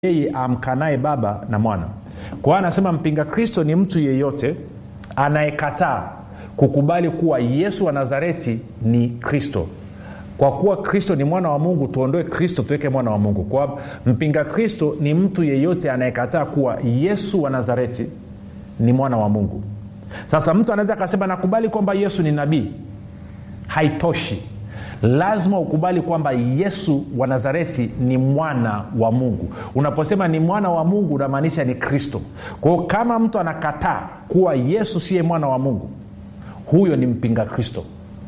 yeye amkanaye baba na mwana kwa hiyo anasema mpinga kristo ni mtu yeyote anayekataa kukubali kuwa yesu wa nazareti ni kristo kwa kuwa kristo ni mwana wa mungu tuondoe kristo tuweke mwana wa mungu kwa mpinga kristo ni mtu yeyote anayekataa kuwa yesu wa nazareti ni mwana wa mungu sasa mtu anaweza akasema nakubali kwamba yesu ni nabii haitoshi lazima ukubali kwamba yesu wa nazareti ni mwana wa mungu unaposema ni mwana wa mungu unamaanisha ni kristo kwao kama mtu anakataa kuwa yesu siye mwana wa mungu huyo ni mpinga kristo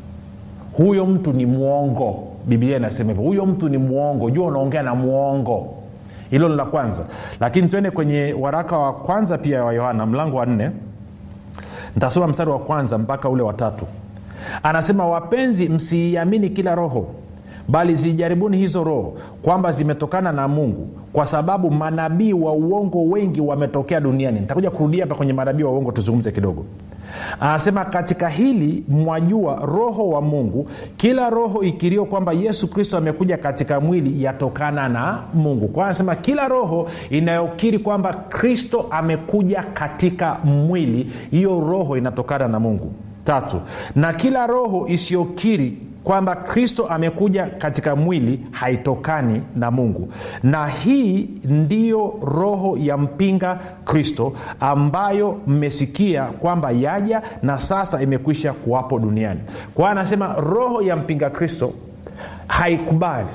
huyo mtu ni mwongo biblia inasema hivyo huyo mtu ni mwongo jua unaongea na mwongo hilo ni la kwanza lakini twende kwenye waraka wa kwanza pia wa yohana mlango wa nne ntasoma mstari wa kwanza mpaka ule watatu anasema wapenzi msiiamini kila roho bali zijaribuni hizo roho kwamba zimetokana na mungu kwa sababu manabii wa uongo wengi wametokea duniani nitakuja kurudia hapa kwenye manabii wa uongo tuzungumze kidogo anasema katika hili mwajua roho wa mungu kila roho ikirio kwamba yesu kristo amekuja katika mwili yatokana na mungu kwa anasema kila roho inayokiri kwamba kristo amekuja katika mwili hiyo roho inatokana na mungu tatu na kila roho isiyokiri kwamba kristo amekuja katika mwili haitokani na mungu na hii ndiyo roho ya mpinga kristo ambayo mmesikia kwamba yaja na sasa imekwisha kuwapo duniani kwa hiyo anasema roho ya mpinga kristo haikubali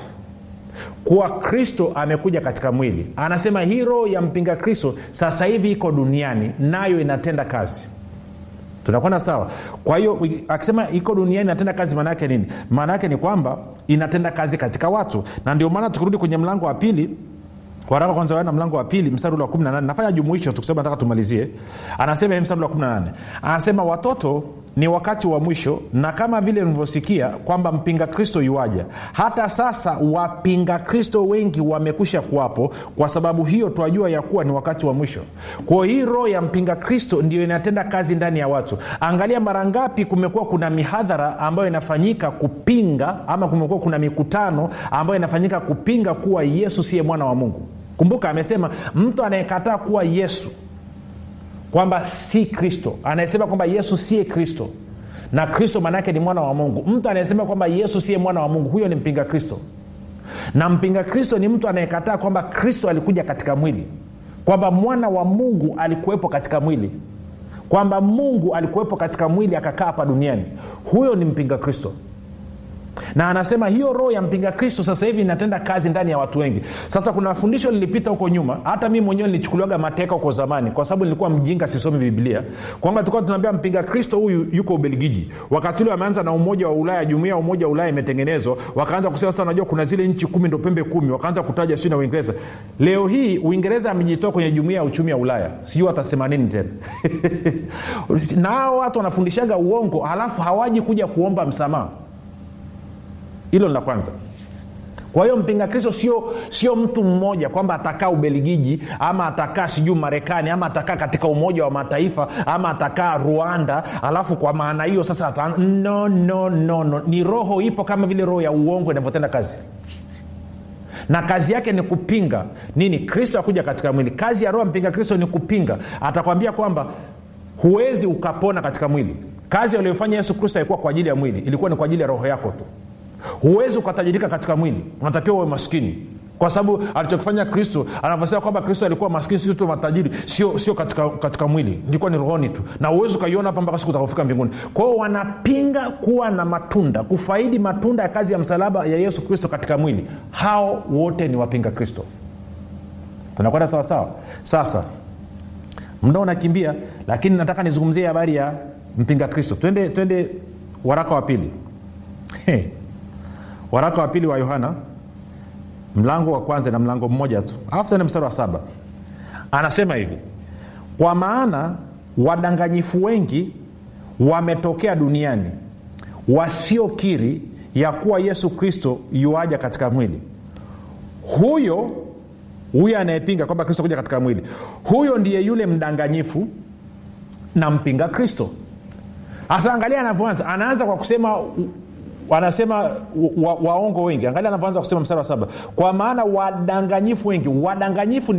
kuwa kristo amekuja katika mwili anasema hii roho ya mpinga kristo sasa hivi iko duniani nayo inatenda kazi tunakwenda sawa kwa hiyo akisema iko duniani inatenda kazi maana yake nini maana yake ni kwamba inatenda kazi katika watu na ndio maana tukirudi kwenye mlango wa pili waraka kwanza wana mlango wa pili mstari ule wa 18 nafanya jumuisho tukisema nataka tumalizie anasema hii mstari wa 18 anasema watoto ni wakati wa mwisho na kama vile mlivyosikia kwamba mpinga kristo yuaja hata sasa wapinga kristo wengi wamekwisha kuwapo kwa sababu hiyo twajua ya kuwa ni wakati wa mwisho kwao hii roho ya mpinga kristo ndio inatenda kazi ndani ya watu angalia mara ngapi kumekuwa kuna mihadhara ambayo inafanyika kupinga ama kumekuwa kuna mikutano ambayo inafanyika kupinga kuwa yesu siye mwana wa mungu kumbuka amesema mtu anayekataa kuwa yesu kwamba si kristo anayesema kwamba yesu siye kristo na kristo maanaake ni mwana wa mungu mtu anayesema kwamba yesu siye mwana wa mungu huyo ni mpinga kristo na mpinga kristo ni mtu anayekataa kwamba kristo alikuja katika mwili kwamba mwana wa mungu alikuwepo katika mwili kwamba mungu alikuwepo katika mwili akakaa hapa duniani huyo ni mpinga kristo na anasema hiyo roho ya mpinga kristo sasa hivi inatenda kazi ndani ya watu wengi sasa kuna fundisho lilipita huko nyuma hata mi mwenyewe nilichukuliwaga mateka huko zamani kwa sababu nilikuwa mjinga sisomi biblia kwamba tulikuwa tunaambia mpinga kristo huyu yuko ubelgiji wakati ule wameanza na umoja wa ulaya jumuia ya umoja wa ulaya imetengenezwa wakaanza kusema sasa unajua kuna zile nchi kumi ndo pembe kumi wakaanza kutaja sijui na uingereza leo hii uingereza amejitoa kwenye jumuia ya uchumi ya ulaya sijui watasema nini tena na hao watu wanafundishaga uongo halafu hawaji kuja kuomba msamaha hilo ni la kwanza kwa hiyo mpinga kristo sio sio mtu mmoja kwamba atakaa ubeligiji ama atakaa sijuu marekani ama atakaa katika umoja wa mataifa ama atakaa rwanda alafu kwa maana hiyo sasa ata... no, no, no, no. ni roho ipo kama vile roho ya uongo inavyotenda kazi na kazi yake ni kupinga nini kristo akuja katika mwili kazi ya roho mpinga kristo ni kupinga atakwambia kwamba huwezi ukapona katika mwili kazi aliyofanya yesu kristo haikuwa kwa ajili ya mwili ilikuwa ni kwa ajili ya roho yako tu huwezi ukatajirika katika mwili unatakiwa uwe maskini kwa sababu alichokifanya kristo anavyosema kwamba kristo alikuwa maskini sisi tu matajiri sio sio katika, katika mwili ilikuwa ni rohoni tu na huwezi ukaiona hapa mpaka siku utakofika mbinguni kwa hiyo wanapinga kuwa na matunda kufaidi matunda ya kazi ya msalaba ya yesu kristo katika mwili hao wote ni wapinga kristo tunakwenda sawasawa sasa mda unakimbia lakini nataka nizungumzie habari ya mpinga kristo twende twende waraka wa pili hey waraka wa pili wa yohana mlango wa kwanza na mlango mmoja tu alafu tena mstari wa saba anasema hivi kwa maana wadanganyifu wengi wametokea duniani wasiokiri ya kuwa yesu kristo yuaja katika mwili huyo huyo anayepinga kwamba kristo kuja katika mwili huyo ndiye yule mdanganyifu na mpinga kristo hasa angalia anavyoanza anaanza kwa kusema wanasema wa, waongo wengi angalia anavyoanza kusema mstari wa saba kwa maana wadanganyifu wengi wadanganyifu ni